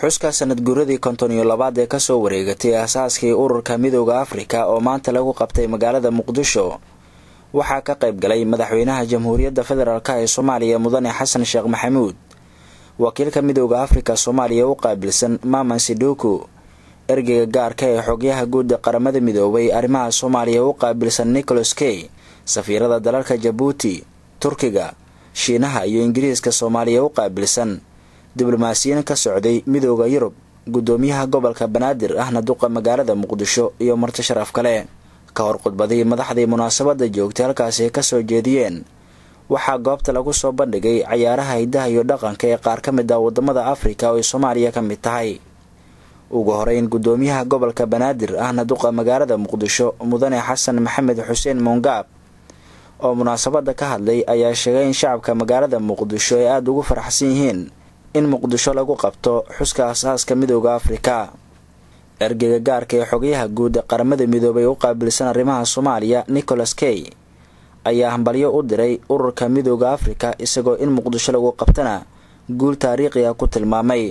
xuska sanad guuradii konton iyo labaad ee kasoo wareegatay aasaaskii ururka midooda afrika oo maanta lagu qabtay magaalada muqdisho waxaa ka qayb galay madaxweynaha jamhuuriyadda federaalk ee soomaaliya mudane xasan sheekh maxamuud wakiilka midooda afrika soomaaliya u qaabilsan maman siduku ergeyga gaarka ee xogyaha guud qaramada midoobay arrimaha soomaaliya u qaabilsan nicholas key safiirada dalalka jabuuti turkiga shiinaha iyo ingiriiska soomaaliya u qaabilsan diblomaasiyiin ka socday midooda yurub guddoomiyaha gobolka banaadir ahna duqa magaalada muqdisho iyo marti sharaf kale ka hor khudbadii madaxdii munaasabadda joogtay halkaasi ka soo jeediyeen waxaa goobta lagu soo bandhigay cayaaraha hiddaha iyo dhaqanka ee qaar ka mid ah waddamada afrika oo ay soomaaliya ka mid tahay ugu horeyn guddoomiyaha gobolka banaadir ahna duqa magaalada muqdisho mudane xasan maxamed xuseen mongaab oo munaasabadda ka hadlay ayaa sheegay in shacabka magaalada muqdisho ay aada ugu faraxsan yihiin in muqdisho lagu qabto xuska aasaaska midooda afrika ergeyga gaarka ee xogayaha guud qaramada midoobay u qaabilsan arrimaha soomaaliya nicholas key ayaa hambalyo u diray ururka midooda afrika isagoo in muqdisho lagu qabtana guul taariikhi ah ku tilmaamay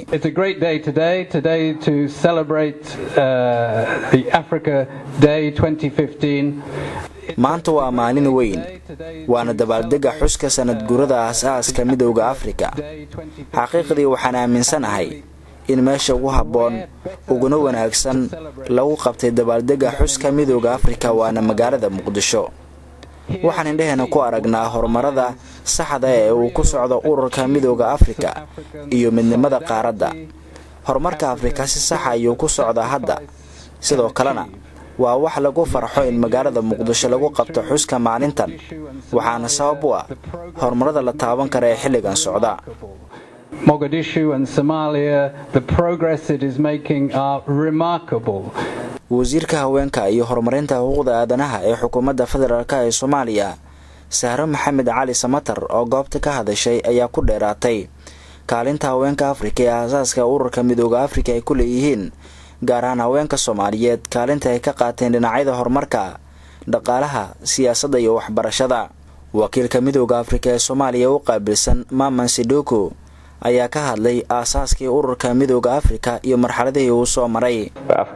maanta waa maalin weyn waana dabaaldega xuska sanad gurada aas-aaska midooda afrika xaqiiqdii waxaan aaminsanahay in meesha ugu habboon uguna wanaagsan lagu qabtay dabaaldega xuska midooda afrika waana magaalada muqdisho waxaan indheheena ku aragnaa horumarada saxda ee uu ku socdo ururka midooda afrika iyo midnimada qaaradda horumarka afrika si saxa ayuu ku socdaa hadda sidoo kalena waa wax lagu farxo in magaalada muqdisho lagu qabto xuska maalintan waxaana sabab u ah horumarada la taaban kara ee xilligan socda wasiirka haweenka iyo horumarinta xuquuqda aadanaha ee xukuumadda federaalk ee soomaaliya sahro maxamed cali samatar oo goobta ka hadashay ayaa ku dheeraatay kaalinta haweenka afrika ee aasaaska ururka midooda afrika ay ku leeyihiin gaar ahaan haweenka soomaaliyeed kaalinta ay ka qaateen dhinacyada horumarka dhaqaalaha siyaasadda iyo waxbarashada wakiilka midooda afrika ee soomaaliya u qaabilsan maman siduku ayaa ka hadlay aasaaskii ururka midooda afrika iyo marxaladihii uu soo maray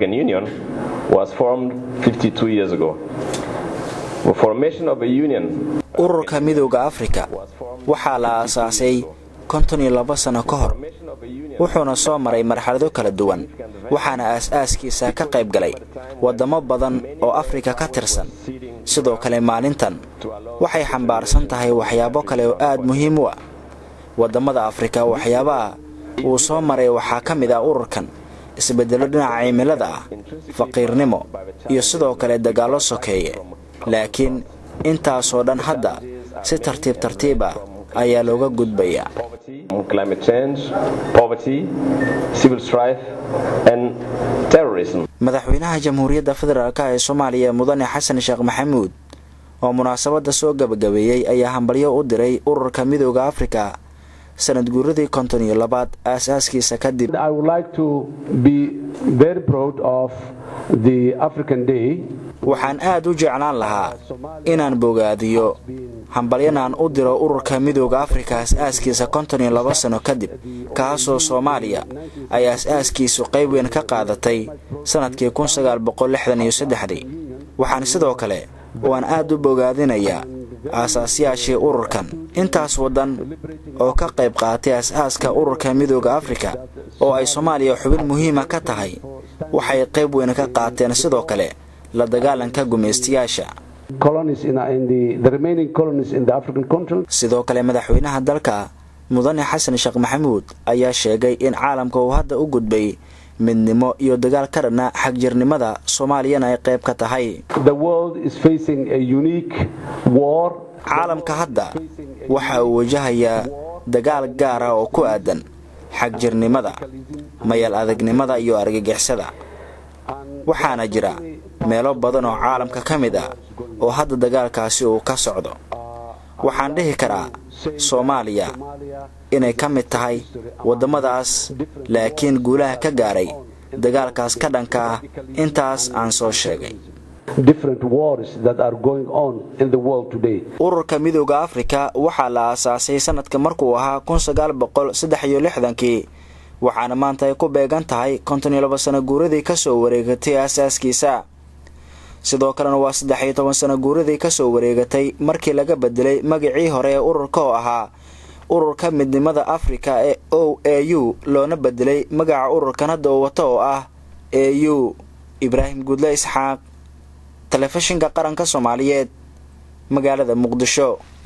ururka midooda afrika waxaa la aasaasay konton iyo laba sano ka hor wuxuuna soo maray marxalado kala duwan waxaana aas-aaskiisa ka qayb galay waddamo badan oo afrika ka tirsan sidoo kale maalintan waxay xambaarsan tahay waxyaabo kale oo aad muhiim u ah waddamada afrika waxyaabaha uu soo maray waxaa ka mid ah ururkan isbeddello dhinaca cimilada ah faqiirnimo iyo sidoo kale dagaallo sokeeye laakiin intaasoo dhan hadda si tartiib tartiib ah ayaa looga gudbayaa madaxweynaha jamhuuriyadda federaalk ee soomaaliya mudane xasan sheekh maxamuud oo munaasabadda soo gabagabeeyey ayaa hambalyo u diray ururka midooda afrika sanad guuradii konton iyo labaad aas-aaskiisa kadib waxaan aad u jeclaan lahaa inaan bogaadiyo hambalyanaan u diro ururka midooda afrika as-aaskiisa konton iyo laba sano kadib kaasoo soomaaliya ay as-aaskiisu qayb weyn ka qaadatay sannadkii kun sagaal boqol lixdan iyo saddexdii waxaan sidoo kale waan aad u bogaadinayaa aasaasyaashii ururkan intaas waddan oo ka qayb qaatay as-aaska ururka midooda afrika oo ay soomaaliya xubin muhiima ka tahay waxay qayb weyn ka qaateen sidoo kale la dagaalanka gumaystayaasha sidoo kale madaxweynaha dalka mudane xasan sheekh maxamuud ayaa sheegay in caalamka uu hadda u gudbay midnimo iyo dagaal ka dhanna xagjirnimada soomaaliyana ay qayb ka tahay caalamka hadda waxa uu wajahayaa dagaal gaar ah oo ku aadan xagjirnimada mayal adagnimada iyo argagixisada waxaana jira meelo badan oo caalamka ka mid ah oo hadda dagaalkaasi uu ka socdo waxaan dhihi karaa soomaaliya inay ka mid tahay waddamadaas laakiin guulaha ka gaaray dagaalkaas ka dhanka ah intaas aan soo sheegay ururka midooda afrika waxaa la aasaasay sanadka markuu ahaa kun sagaal boqol saddex iyo lixdankii waxaana maanta ay ku beegan tahay konton iyo laba sano guuradii kasoo wareegatay aasaaskiisa sidoo kalena waa saddex iyo toban sano guuradii kasoo wareegatay markii laga bedelay magacii hore ee ururka oo ahaa ururka midnimada afrika ee o a u loona bedelay magaca ururkan hadda uu wato oo ah a u ibraahim guudle isxaaq telefishinka qaranka soomaaliyeed magaalada muqdisho